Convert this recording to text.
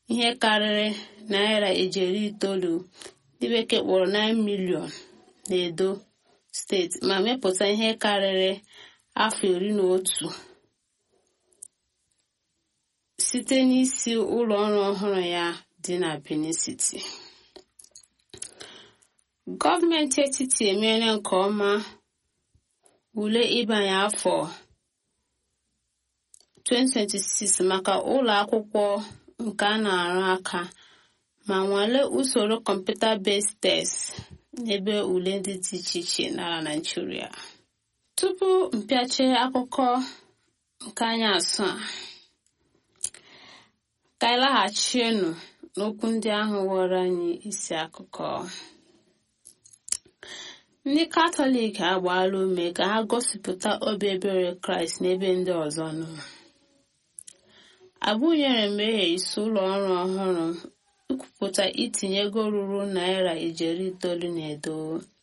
ihe karịrị naira ijeri itoolu ndị bekee kpọrọ 9 milion na-edo steeti ma mepụta ihe karịrị afọ iri na otu site n'isi ụlọ ọrụ ọhụrụ ya dị na Benin City. Gọọmenti etiti emeela nke ọma ule ịbanye afọ 2026 maka ụlọ akwụkwọ nke a na-arụ aka ma nwalee usoro kọmputa-based test n'ebe ule ndị dị iche iche n'ala Naịjirịa. Tupu mpịache akụkọ nke anyị asụ a ka anyị laghachienụ n'okwu ndị ahụ ghọrọ anyị isi akụkọ ndị katọlik agbaala ume ka ha gosipụta obi ebere kraịst n'ebe ndị ọzọ nọ abụnyere mmehie isi ụlọ ọrụ ọhụrụ ikwupụta itinye ego ruru naira ijeri itoolu na edo